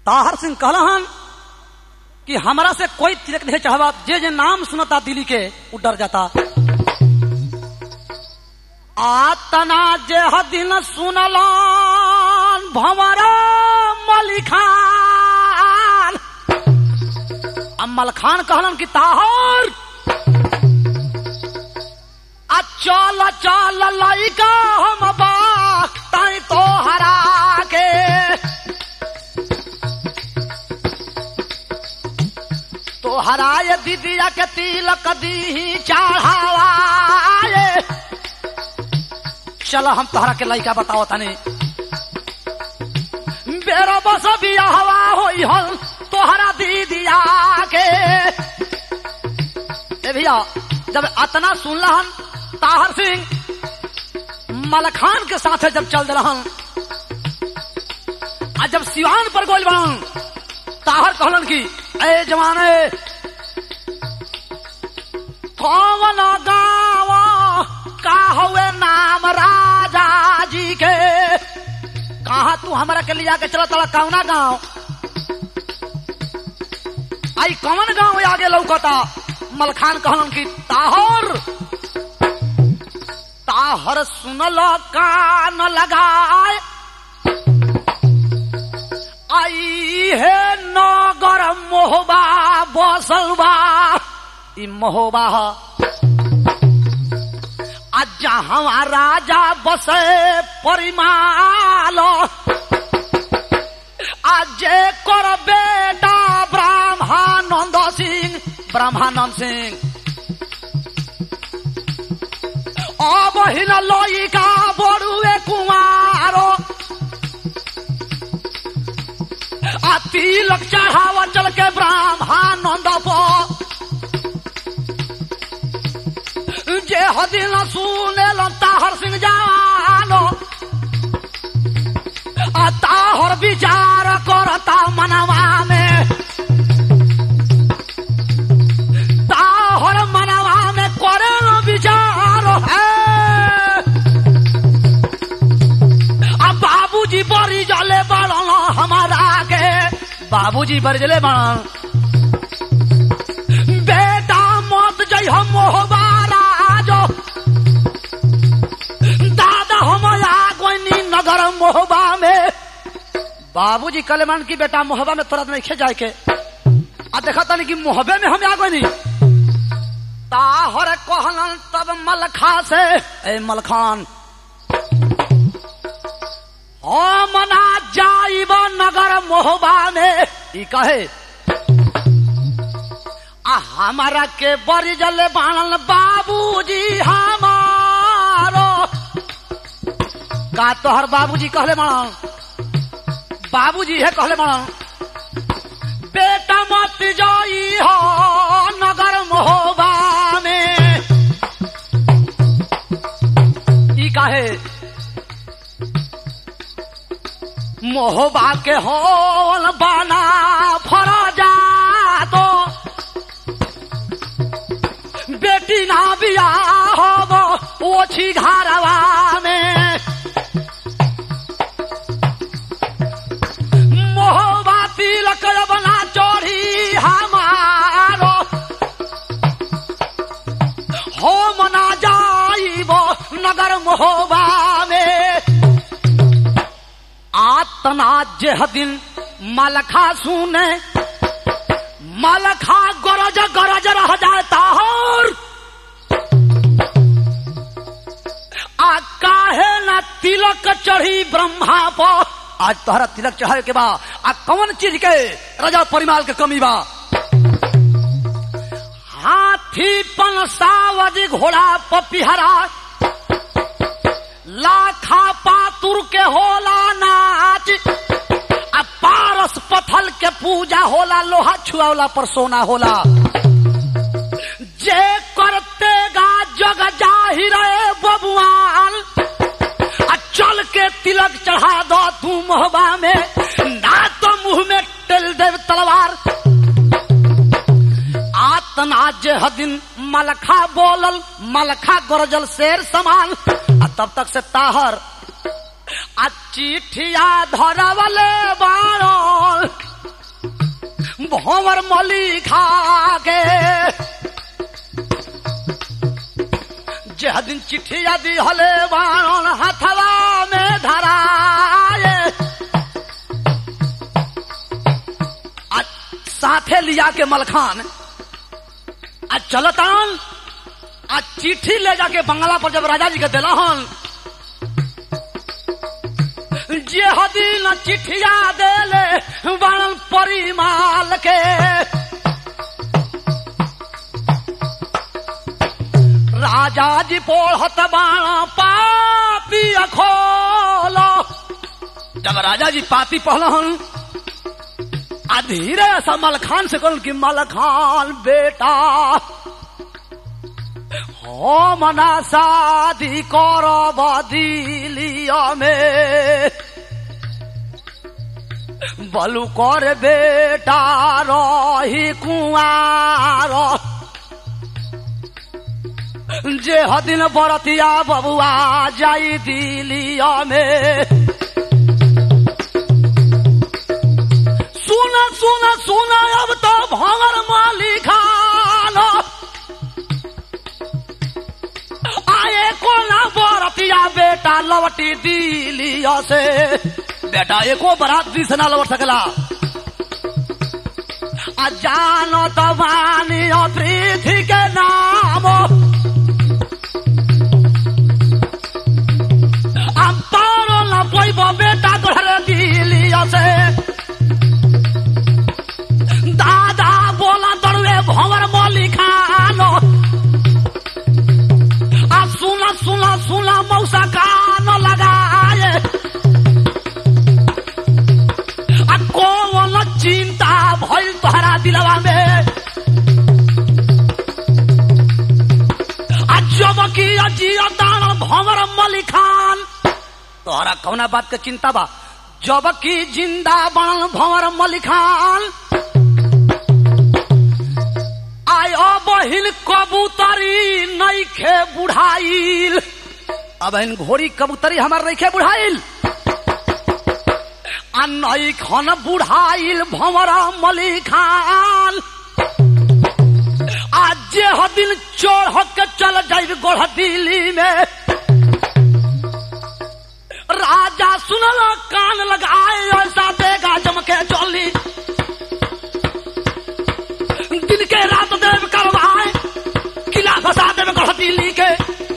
ताहर सिंह कहलहन कि हमरा से कोई तिलक नहीं चाहवा जे जे नाम सुनता दिली के वो डर जाता आतना जे दिन सुनलन भंवरा मलिखान अम्मल खान कहलन कि ताहर आ चल चल लइका हम बा ताई तो हरा के तो हराय दीदिया के तिलक दी चढ़ावाए चल हम तोहरा के लइका बताओ तनी बेरो बस बियाहवा होई हल तोहरा दीदिया के ए भैया जब अतना सुनलहन ताहर सिंह मलखान के साथ जब चल दिलहन आ जब सिवान पर गोल बनन ताहर कहलन की ए जवाने कौन गाँव का हुए नाम राजा जी के कहा तू हमरा के लिया के चला तला कौना गाँव आई कौन गाँव आगे लौकता मलखान कहलन की ताहर ताहर सुनल कान लगाए आई हे नगर मोहबा बसल बा ई मोहबा ह आ जहाँ राजा बसे परिमाल आ जे कर बेटा ब्रह्मानंद सिंह ब्रह्मानंद सिंह অবহীন লইকা বড়ুয়ে কুমারো आ तिलक चढ़ावा चल के ब्रह्मानंद प जे हदिन सुनेल ताहर सिंह जानो आ ताहर विचार करता मनवा में ताहर मनवा में करे विचार है आ बाबूजी बड़ी जले बड़न हमारा के बाबूजी बड़ी जले बड़न बेटा मत जई हम मोहबारा जो दादा हम आगोनी नगर मोहबा में बाबूजी कलेमान की बेटा मोहबा में तुरंत नहीं खे जाए के आ देखा तनी कि मोहबे में हम आगोनी ताहर कहलन तब मलखा से ए मलखान हम ना जाइब नगर मोहबा में ई कहे आ हमारा के बड़ी जले बाणल बाबूजी हमारो का तोहर बाबूजी कहले बाण बाबूजी है कहले बाण बेटा मत जाई हो नगर मोहबा में ई काहे मोहबा के होल बना फरा जा तो बेटी ना बिया हो ओछी घरवा में मोहबा तिलक बना चोरी हमारो हो मना जाइब नगर मोहबा में आतना जेह दिन मलखा सुने मलखा गरज गरज रह जाता और आ काहे न तिलक चढ़ी ब्रह्मा पर आज तोहरा तिलक चढ़ावे के बा आ कौन चीज के राजा परिमाल के कमी बा हाथी पन सावज घोड़ा पपिहरा लाखा पातुर के होला नाच आ पारस पथल के पूजा होला लोहा छुआवला पर सोना होला जे करते गा जग जाहिर बबुआन आ चल के तिलक चढ़ा दो तू मोहबा में ना तो मुंह में टेल दे तलवार आतना जे हदिन मलखा बोलल मलखा गरजल शेर समान आ तब तक से ताहर आ चिठिया धरवले बाणल भंवर मली खा के जह दिन चिट्ठिया दी हले बाण हथवा में धराए आ साथे लिया के मलखान आ चलतान आ चिट्ठी ले जाके बंगला पर जब राजा जी के दिलहन जे हदिन चिट्ठिया देले बाणन परिमाल के राजा जी पोढ़त बाणा पाती खोलो जब राजा जी पाती पहलहन आ धीरे सा मलखान से कहल कि मलखान बेटा हो मना शादी करब दिलिया में बलु कर बेटा रही कुआर जे हदिन बरतिया बबुआ जाई दिलिया में सुन सुन सुन अब तो भंवर मालिकान आए कोना बरतिया बेटा लवटी दिलिया से बेटा एको बरात दी से ना लौट सकला आ जानो तो वानी पृथ्वी के नाम हम पारो न पैब बेटा तोहरे दिलिया से दादा बोला दरुए भंवर मोली खानो आ सुना सुना सुना मौसा कान लगाए आ कौन चिंता भइल तोहरा दिलवा में आ जब की अजिया दान भंवर मली खान तोहरा कौना बात के चिंता बा जब की जिंदा बाण भंवर मली खान आयो बहिन कबूतरी नईखे बुढ़ाइल अब इन घोड़ी कबूतरी हमार नईखे बुढ़ाइल आ नई खन बुढ़ाइल भंवरा मली खान आज जे हदिन चोर के चल जाइब गोढ़ दिल्ली में राजा सुनल कान लगाए ऐसा देगा जमके चली दिन के रात देव करवाए किला फसा देव गढ़ दिल्ली के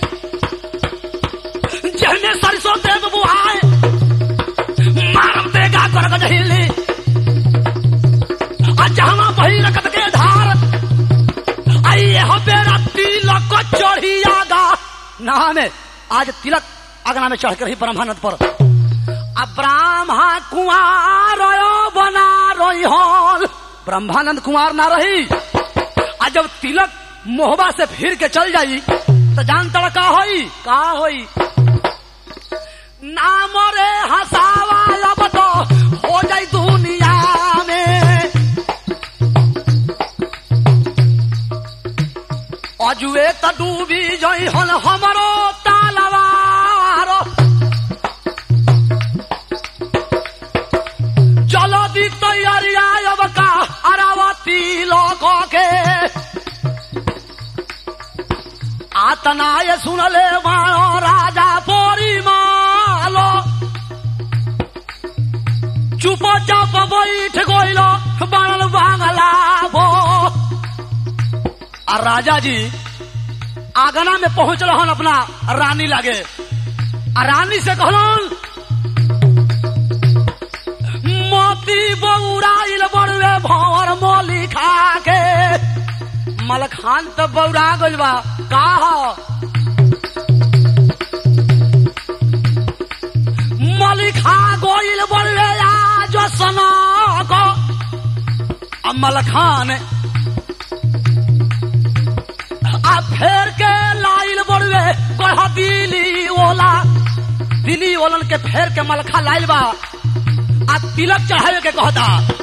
जहने सरसों देव बुआए मारम देगा कर गजहिली जहाँ बही रकत के धार आइए हो बेरा तिलक को चढ़ी आगा नहा में आज तिलक अगना में चढ़ कर रही ब्रह्मानंद पर अब ब्राह्मा कुआर बना रही हॉल ब्रह्मानंद कुमार ना रही आज जब तिलक मोहबा से फिर के चल जाई तो जान तड़ का होई का होई नाम रे हसावा अब तो हो जाई दुनिया में अजुए त डूबी जई हन हमरो तालवार चलो दी तैयारिया अब का अरावती लोग के आतनाय सुनले मानो राजा पोरी मालो चुप चाप बैठ गइलो बनल बांगला भो आ राजा जी आगना में पहुंच रहन अपना रानी लागे आ रानी से कहलन मोती बौराइल बड़ुए भंवर मोली खा के मलखान तो बौरा गइल बा का हो मली खा गइल बड़ुए आज सना को अब मलखान आ फेर के लाइल बड़ुए गढ़ दिली ओला दिली ओलन के फेर के मलखा लाइल बा आ तिलक चढ़ावे के कहता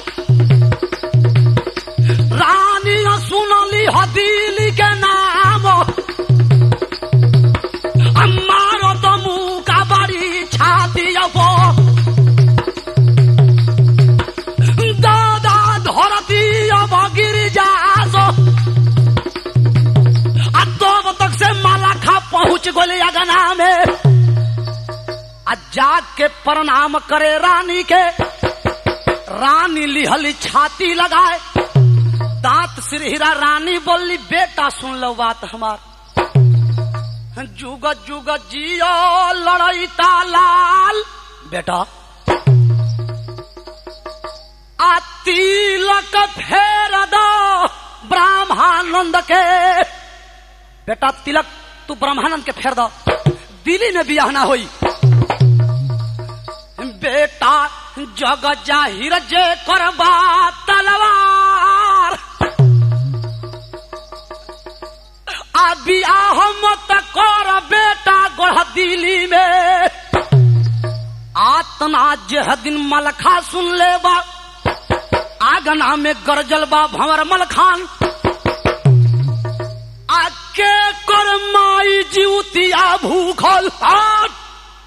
रानी सुनली ह दिली के नाम अम्मारो तो मुँह का बड़ी छाती अपो दादा धरती गई अगना में आ जाग के प्रणाम करे रानी के रानी लिहली छाती लगाए दांत सिरहिरा रानी बोली बेटा सुन लो बात हमार जुग जुग जियो लड़ैता लाल बेटा आ तिलक फेर दो ब्रह्मानंद के बेटा तिलक तू ब्रह्मानंद के फेर दो दिल्ली में बियाह ना होई बेटा जग जाहिर जे करबा तलवार आ बियाह मत कर बेटा गढ़ दिल्ली में आतना जेह दिन मलखा सुन ले बा आगना में गरजल बा भंवर मलखान आके कर माई जीवतिया भूखल आट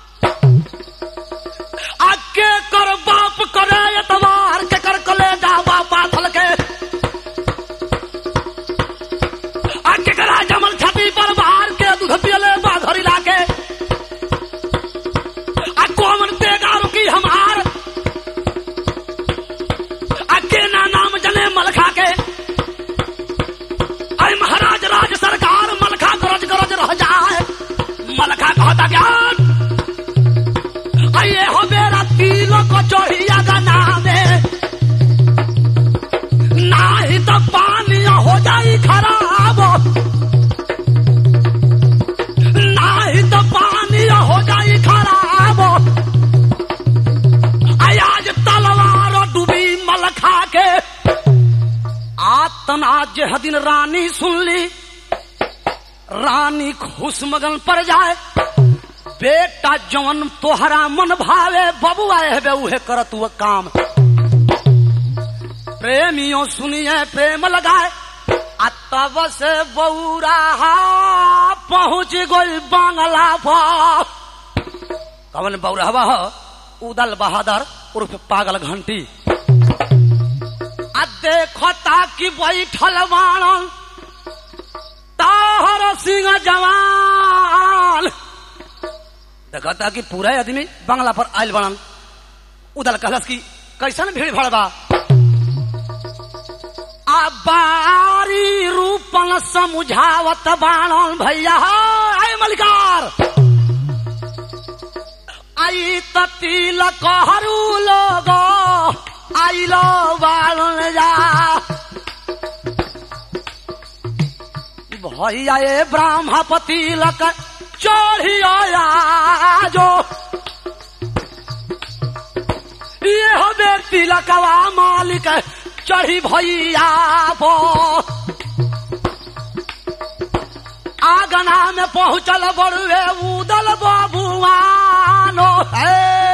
आके कर बाप करे एतवार के कर कले जावा बाथल के आके करा जमल छाती पर बाहर के दूध पियले बाधरी लाके आ कोमन तेगा रुकी हमार आके ना नाम जने मलखा के अरे महाराज राज सरकार मलखा गरज गरज रह जाए मलखा कहता ज्ञान अये हो मेरा तिलो को चढ़िया गना में नाही तो पानी हो जाई खराब नाही तो पानी हो जाई खराब अय आज तलवार डूबी मलखा के आतना जेह दिन रानी सुन ली रानी खुश मगन पर जाए बेटा जवन तोहरा मन भावे बबुआ हेबे उहे करत हुआ काम प्रेमियों सुनिए प्रेम लगाए आ तब से बौरा पहुंच गई बांगला पर कवन बौरहवा ह उदल बहादुर उर्फ पागल घंटी आ देखो ताकि बैठल बाणन ताहर सिंह जवान देखता कि पूरा आदमी बंगला पर आयल बनन उदल कहलस कि कैसन भीड़ भड़ बा आ बारी रूपन समुझावत बाणन भैया आय मलिकार आई ततील कहरु लोग आइलो बाणन जा भैया ए ब्राह्मपति लक चढ़िया जो ये हो व्यक्ति लकवा मालिक चढ़ी भैया पो आगना में पहुंचल बड़ुए उदल बबुआनो है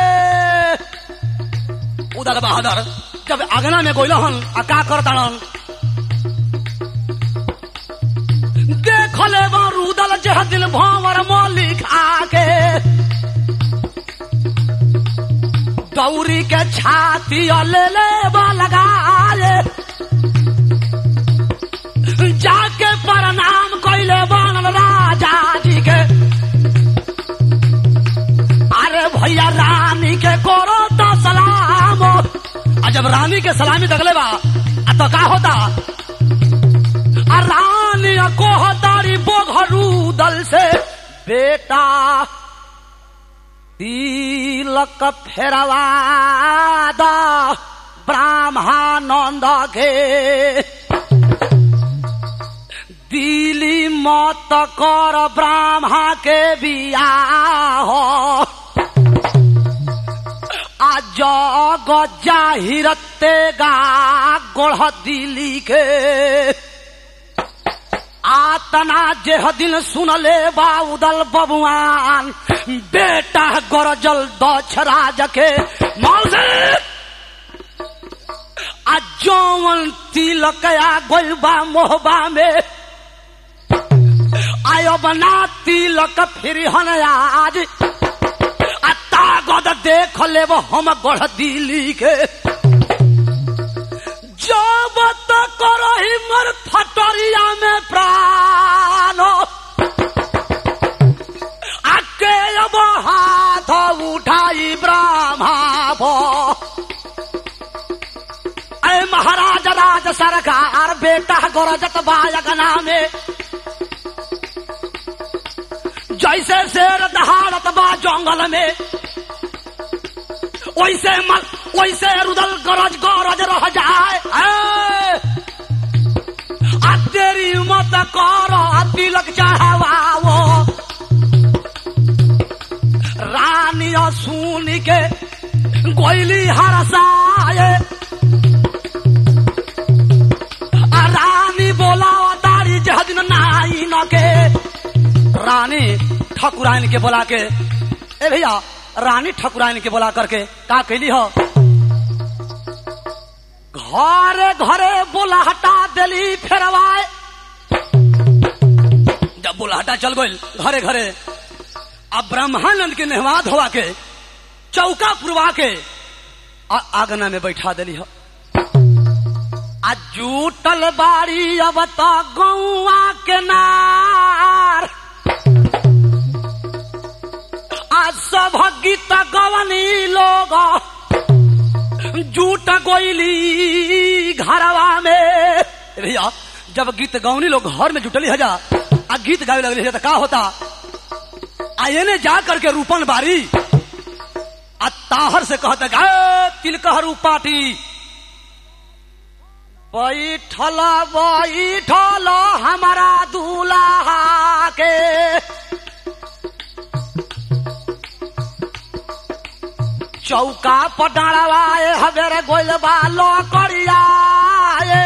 उदल बहादुर जब आगना में गोइल हन आ का करतान देखले रुदल जह दिल भंवर मौली खाके दौरी के छाती ले ले लगाए जाके प्रणाम कैले बनल राजा जी के अरे भैया रानी के करो तो सलाम आ जब रानी के सलामी दगले बा आ तो का होता आ रानी को तारी बोघरू दल से बेटा तिलक फेरवा द ब्राह्मणानंद के दिली मत कर ब्राह्मण के बियाह आ जग जाहिरते गा गोढ़ दिली के आतना जेह दिन सुनले बा उदल बबुआन बेटा गरजल दक्ष राज के मौसे आ जौवन तिलक आ गोल बा मोहबा में आयो बना तिलक फिर हन आज आ तागद देख लेब हम गढ़ दिली के जब तक रही मर फटरिया में प्राण महाराज राज सरकार बेटा गरजत बायगना में जैसे शेर दहाड़त बा जंगल में वैसे मल वैसे रुदल गरज गरज रह जाए ए! आ तेरी मत कर तिलक चढ़ावाओ रानी सुन के गोइली हरसाए आ रानी बोला तारी जहदिन नाई न के रानी ठकुराइन के बोला के ए भैया रानी ठकुराइन के बोला करके का कैली हो घरे घरे बोला हटा दिली फेरवाए जब बोला हटा चल गई घरे घरे अब ब्रह्मानंद के नेहवाद हुआ के चौका पुरवा के आ आगना में बैठा दिली हो आ जूटल बाड़ी अब तो गौआ के नार आ सब गीत गवनी लोग जूट गोइली घरवा में भैया जब गीत गवनी लोग घर में जुटली हजा आ गीत गावे लगली है तो का होता आ एने जा करके रूपन बारी आ ताहर से कहता गा तिलकहरू पाटी बैठल बैठल हमारा दूल्हा के चौका पटाड़वाए हवेरे गोइल बालो करियाए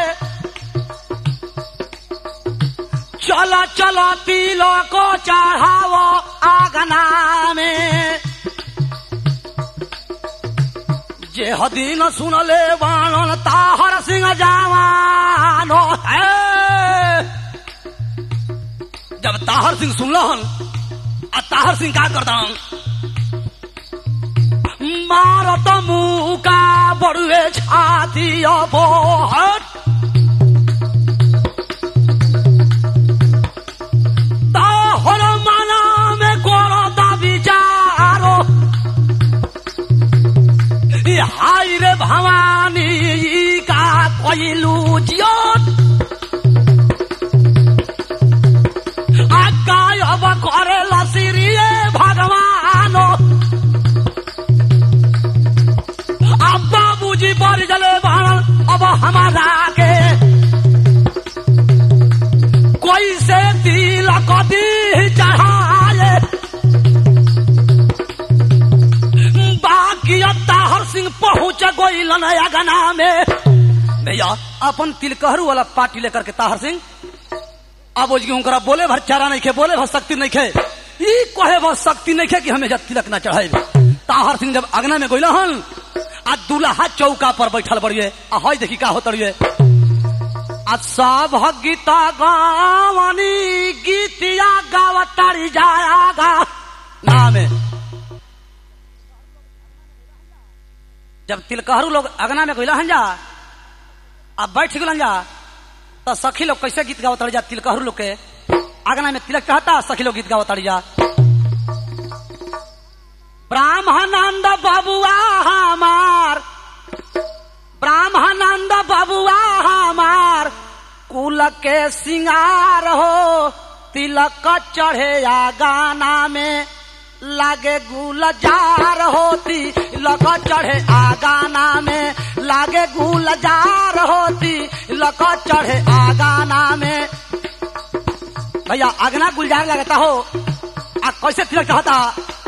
चलो चलो तिलो को चढ़ावो आगना में जे हदीन सुनले बाणन ताहर सिंह जवानो है जब ताहर सिंह सुनलहन आ ताहर सिंह का करता मारत मुका बड़ुए छाती अबो हट ताहर मना में करत विचारो ई हाय रे भवानी ई का कइलू जियत आकाय अब करे लसिरिए भगवानो अब बाबूजी बर जले भाण अब हमारा के कोई से तिलक दी चढ़ाए बाकी ताहर सिंह पहुंच गोइल नया गना में भैया अपन तिलकहरू वाला पार्टी लेकर के ताहर सिंह अब उसकी उनकरा बोले भर चारा नहीं खे बोले भर शक्ति नहीं खे ई कहे भर शक्ति नहीं खे कि हमें जब तिलक ना चढ़ाई ताहर सिंह जब अगना में गोइला हन आ दूल्हा चौका पर बैठल बड़िए आ हई देखी का होत रहिए आ सब गीता गावनी गीतिया गावतारी जायागा नाम है जब तिलकहरू लोग अगना में गइला हन जा अब बैठ गलन जा तो सखी लोग कैसे गीत गावत जा तिलकहरू लोग के अगना में तिलक कहता सखी लोग गीत गावत जा ब्राह्मणानंद बबुआ हमार ब्राह्मणानंद बबुआ हमार कुल के सिंगार हो तिलक चढ़े या गाना में लागे गुलजार होती लक चढ़े आ गाना में लागे गुलजार होती लक चढ़े आ गाना में भैया अगना गुलजार लगता हो आ कैसे तिलक चढ़ता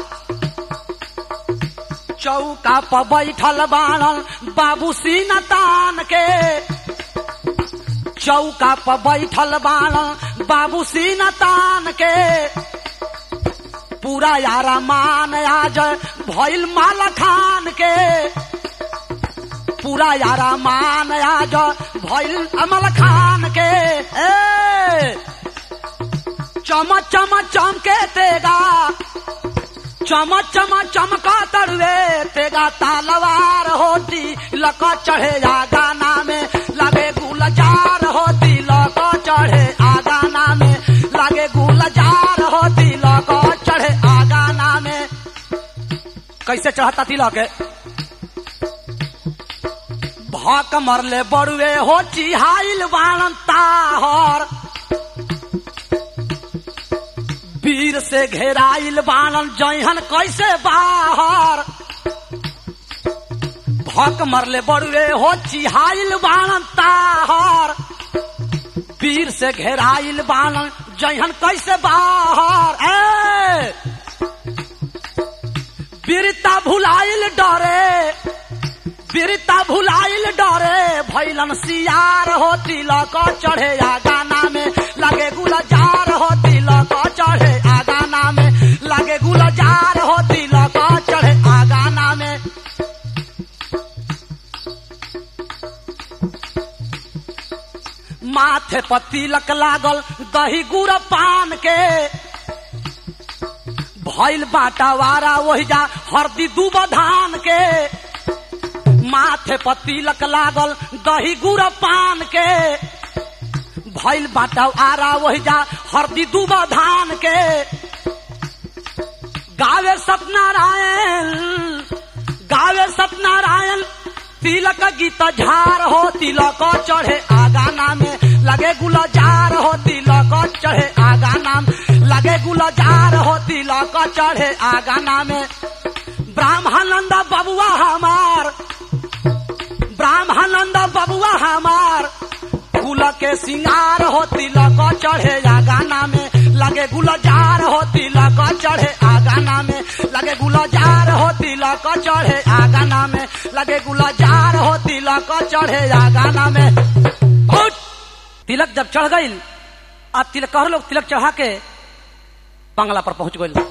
चौका पर बैठल बाणल बाबू सीना तान के चौका पर बैठल बाणल बाबू सीना तान के पूरा यारा मान आज भइल माला खान के पूरा यारा मान आज भइल अमल खान के ए चम चम चमके तेगा चम चम चमका तड़वे तेगा तालवार होती लक चढ़े आ गाना में लगे गुलजार होती लक चढ़े आ गाना में लगे गुलजार होती लक चढ़े आ गाना में कैसे चढ़ता तिलक भक मरले बड़ुए हो चिहाइल बाणन ताहर वीर से घेराइल बाणन जइहन कैसे बाहर भक मरले बड़ुए हो चिहाइल बाणन ताहर वीर से घेराइल बाणन जइहन कैसे बाहर ए वीरता भुलाइल डरे वीरता भुलाइल डरे भैलन सियार हो तिलक चढ़े आ गाना में लगे गुलजार हो तिलक चढ़े आ गाना में लगे गुलजार हो तिलक चढ़े आ गाना में माथे पर तिलक लागल दही गुड़ पान के भैल बाटा वारा वही जा हरदी दूब धान के माथे पर तिलक लागल दही गुड़ पान के भैल बाटा आरा वही जा हरदी दूब धान के गावे सत्यनारायण गावे सत्यनारायण तिलक गीत झार हो तिलक चढ़े आगाना में लगे गुलजार हो तिलक चढ़े आगाना में लगे गुलजार हो तिलक चढ़े आगाना में ब्राह्मणंद बबुआ हमार ब्राह्मणंद बबुआ हमार फूल के सिंगार हो तिलक चढ़े आगाना में लगे गुलजार हो तिलक चढ़े आगाना में लगे गुलजार हो तिलक चढ़े आगाना में लगे गुलजार हो तिलक चढ़े आगाना में उठ! तिलक जब चढ़ गई अब तिलक कह लोग तिलक चढ़ा के बंगला पर पहुंच गई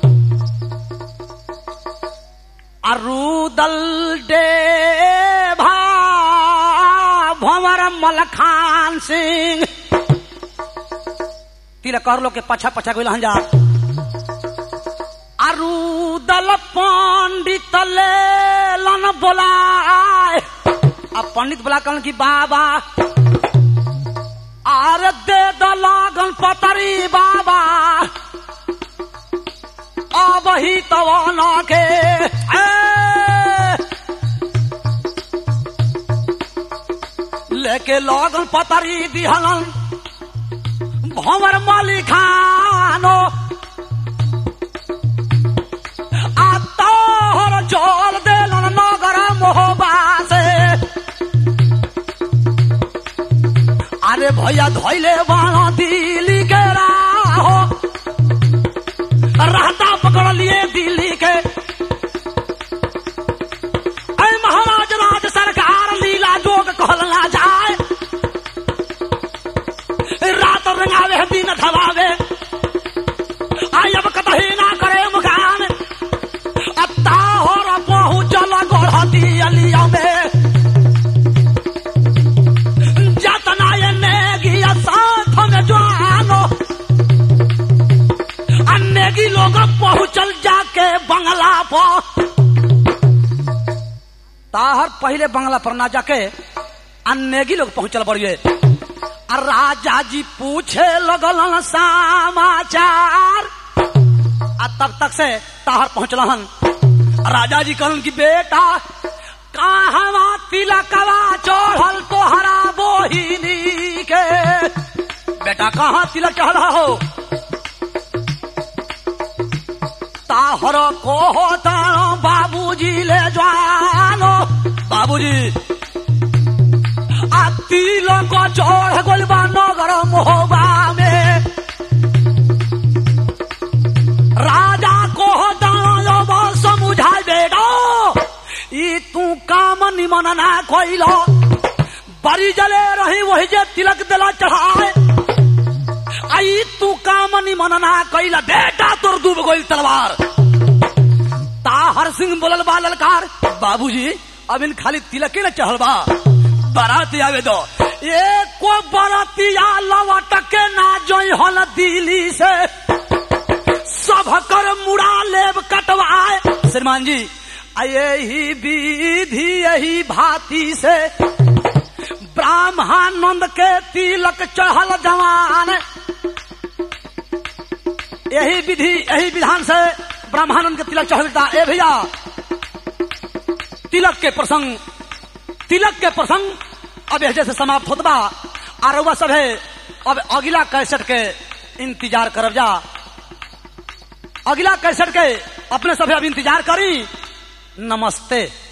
अरुदल डे भा भंवर मलखान सिंह तिलक कर लोग के पछा पछा गई हंजा अरुदल पंडित ले लन बोलाए अब पंडित बोला कहन की बाबा आर दे दलागन पतरी बाबा अब ही तवाना के ए! लेके लगन पतरी दिहलन भंवर माली खानो आ तोहर जोल देलन नगर मोहबा से अरे भैया धोइले बाणा दिल्ली के राहो रहता पकड़ लिए दिल्ली के ऐ महाराज राज सरकार लीला जोग कहल ना जाए रात रंगावे दिन धवावे आई अब कतही ना करे मुकाम अत्ता हो पहुँचल गढ़ती अलिया में जतना ये नेगिया साथ में जानो अन्नेगी लोग पहुँचल जाके बंगला पर ताहर पहले बंगला पर ना जाके अन्नेगी लोग पहुंचल बड़िए आ राजा जी पूछे लगलन समाचार आ तब तक से ताहर पहुंचलहन राजा जी कहलन कि बेटा कहवा तिलकवा चढ़ल तोहरा बोहिनी के बेटा कहाँ तिलक चढ़ा हो ताहर को तारो बाबूजी ले जानो बाबूजी आ तिलक चढ़ गइल बा नगर मोहबा में राजा को दानो समुझाई बेटो ई तू काम निमन ना कोइलो बड़ी जले रही वही जे तिलक दिला चढ़ाए आई तू काम निमन ना कैला बेटा तोर डूब गइल तलवार ताहर सिंह बोलल बा ललकार बाबूजी अब इन खाली तिलके न चढ़ल बा बाराती आवे दो एको बारातिया लवट के ना जोई हल दिल्ली से सब कर मुड़ा लेब कटवाए श्रीमान जी आ यही विधि यही भांति से ब्राह्मणानंद के तिलक चढ़ल जवान यही विधि यही विधान से ब्रह्मानंद के तिलक चढ़ता ए भैया तिलक के प्रसंग तिलक के प्रसंग अब एजे से समाप्त होत बा और रउआ सब है अब अगला कैसेट के इंतजार करब जा अगला कैसेट के अपने सभे अब इंतजार करी नमस्ते